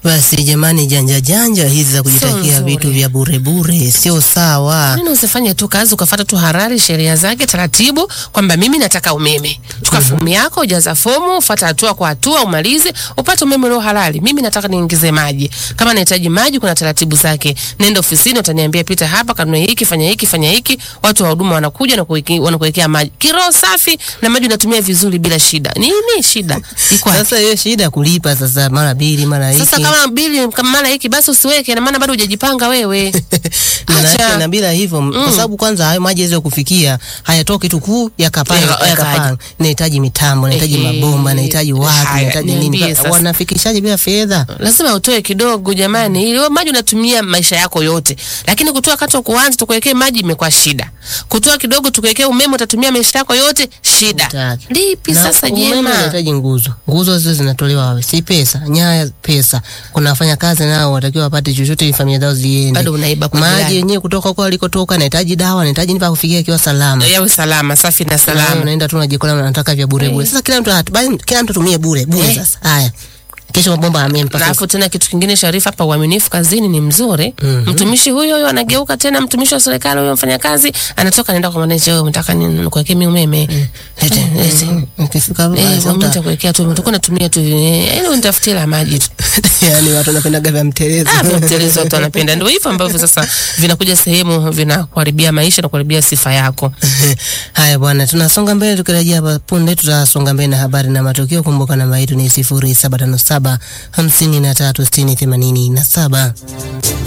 Basi jamani, janja janja hizi za kujitakia nzuri. vitu vya bure bure sio sawa. Nini usifanye tu kazi ukafata tu harari sheria zake taratibu, kwamba mimi nataka umeme. Chukua fomu yako, jaza fomu, fuata hatua kwa hatua, umalize upate umeme ulio halali. Mimi nataka niingize maji. Kama nahitaji maji, kuna taratibu zake. Nenda ofisini, utaniambia pita hapa, kanunue hiki, fanya hiki, fanya hiki. Watu wa huduma wanakuja na kuweke- wanakuwekea maji kiroho safi, na maji unatumia vizuri bila shida. Nini shida iko wapi? Sasa hiyo shida kulipa sasa mara mbili mara hiki. Sasa kama bili kama mara hiki basi usiweke, na maana bado hujajipanga wewe. Maana Acha. yake na bila hivyo kwa sababu kwanza hayo maji yaweze kufikia hayatoki tu kuu yakapanga Yaka- yakapanga. yakaja. Nahitaji mitambo, nahitaji Ehe. mabomba, nahitaji watu, Haya, nahitaji nini. niambie sasa. Wanafikishaje bila fedha? lazima utoe kidogo jamani, ili wewe maji unatumia maisha yako yote, lakini kutoa wakati wa kuanza tukuwekee maji imekuwa shida. Kutoa kidogo tukuwekee umeme utatumia maisha yako yote shida. Hutaki. Lipi Na sasa umeme jema? unahitaji nguzo. Nguzo hizo zinatolewa wapi? Si pesa, nyaya pesa. Kuna wafanya kazi nao watakiwa wapate chochote ili familia zao ziende. Bado unaiba kwa maji jirani. yenyewe kutoka huko alikotoka, nahitaji dawa, nahitaji nipa kufikia ikiwa salama. Yawe salama, safi na Salama. salama. Unaenda tu unajikola unataka vya bure bure. Sasa kila mtu hat- bali kila mtu atumie bure bure Eh. sasa. Haya. Kesho mabomba amempa. Alafu tena kitu kingine Sharifa, hapa uaminifu kazini ni mzuri. Mtumishi huyo huyo anageuka tena, mtumishi wa serikali huyo mfanyakazi anatoka anaenda kwa manager, wewe unataka ni nikuwekee mimi umeme? Lete, lete. Ukifika hapo Eh, basi mimi uta- nitakuwekea tu, utakuwa unatumia tu, eh, ili unitafutie la maji tu. yaani watu wanapendaga vya mtelezo. Ah, vya mtelezo watu wanapenda. Ndio hivyo ambavyo sasa vinakuja sehemu vinakuharibia maisha na kuharibia sifa yako. Haya bwana, tunasonga mbele. Tukirejea hapa punde, tutasonga mbele na habari na matukio. Kumbuka namba yetu ni sifuri saba tano saba hamsini na tatu sitini themanini na saba.